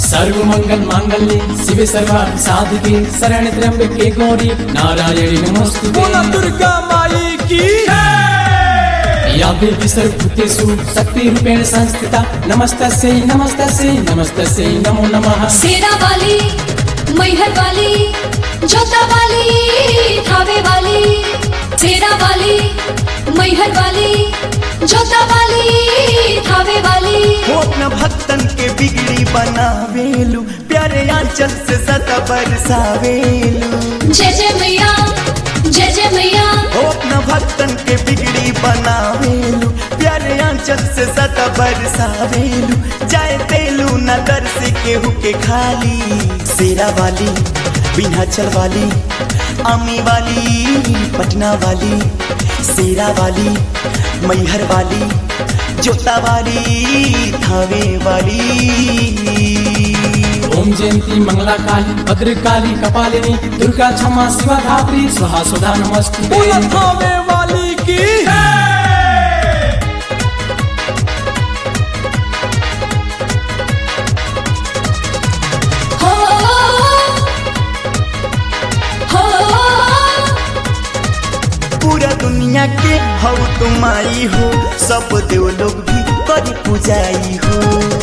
सर्व मंगल मांगल्ये शिव सर्वार्थ साधिके शरण त्र्यंबके गौरी नारायणी नमोस्तुते बोला दुर्गा माई की या देवी सर्वभूतेषु शक्तिरूपेण संस्थिता नमस्तस्यै नमस्तस्यै नमस्तस्यै नमो नमः सेरा वाली मैहर वाली जोता वाली थावे वाली सेरा वाली मैहर वाली जोता वाली थावे वाली वो अपना भक्तन के बिगड़ी बनावेलू प्यारे आंचल से सदा बरसावेलू जय जय मैया जय जय मैया वो अपना भक्तन के बिगड़ी बनावेलू प्यारे आंचल से सदा बरसावेलू जाए तेलू न दर से केहू के खाली सेरा वाली विंध्याचल वाली आमी वाली पटना वाली सेरा वाली मैहर वाली जोता वाली थावे वाली ओम जयंती मंगला काली भद्रकाली कपालिनी दुर्गा क्षमा शिवा धात्री स्वाहा सुधा नमस्ते बोला थावे वाली की हो हो पूरा दुनिया के हो तुम आई हो सब देव लोग भी करी पूजाई हो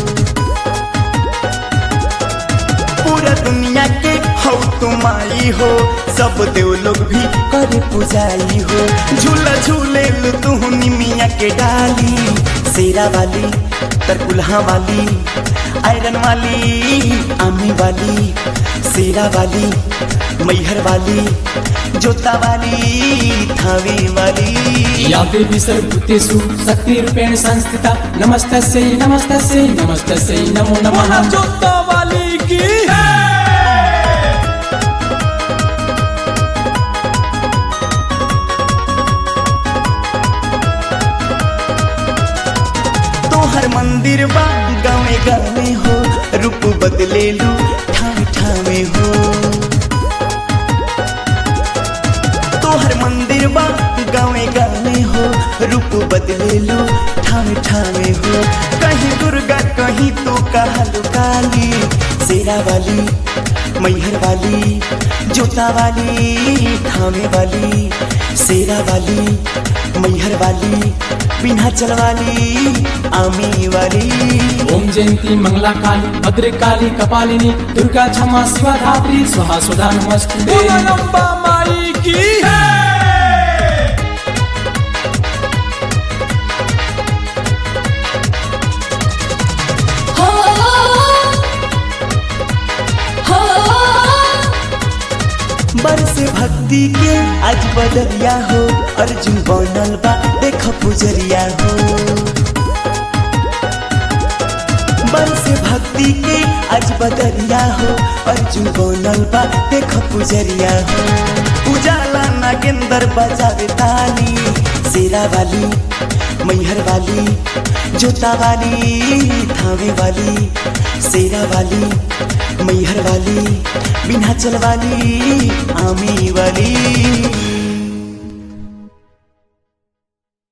पूरा दुनिया के हो तुम आई हो सब देव लोग भी करी पूजाई हो झूला झूले लू तू निमिया के डाली शेरा वाली तरकुल्हा वाली आयरन वाली आमी वाली शेरा वाली मैहर वाली जोता वाली थावे वाली या देवी सर्वभूतेषु शक्तिरूपेण संस्थिता नमस्तस्यै नमस्तस्यै नमस्तस्यै नमो बोला नमः जोता वाली की तोहर मंदिर बा गावे गावे हो रूप बदले लू ठावे ठावे हो तोहर मंदिर बा गावे गावे हो रूप बदले लू ठावे ठावे हो कहीं दुर्गा कहीं तू कहलू काली शेरा वाली मैहर वाली जोता वाली थामे वाली शेरा वाली मैहर वाली विंध्याचल वाली आमी वाली ओम जयंती मंगला काली भद्रकाली कपालिनी दुर्गा क्षमा शिवा धात्री स्वाहा सुधा नमस्ते बोला लंबा माई की हो हो बरस भक्ति के आज बदरिया हो अर्जुन बनल बा देख पुजरिया हो बरस भक्ति के आज बदरिया हो अर्जुन बनल बा देख पुजरिया हो उजाला नागेंद्र बजावे ताली शेरा वाली मैहर वाली जोता वाली थावे वाली शेरा वाली मैहर वाली विंध्याचल वाली आमी वाली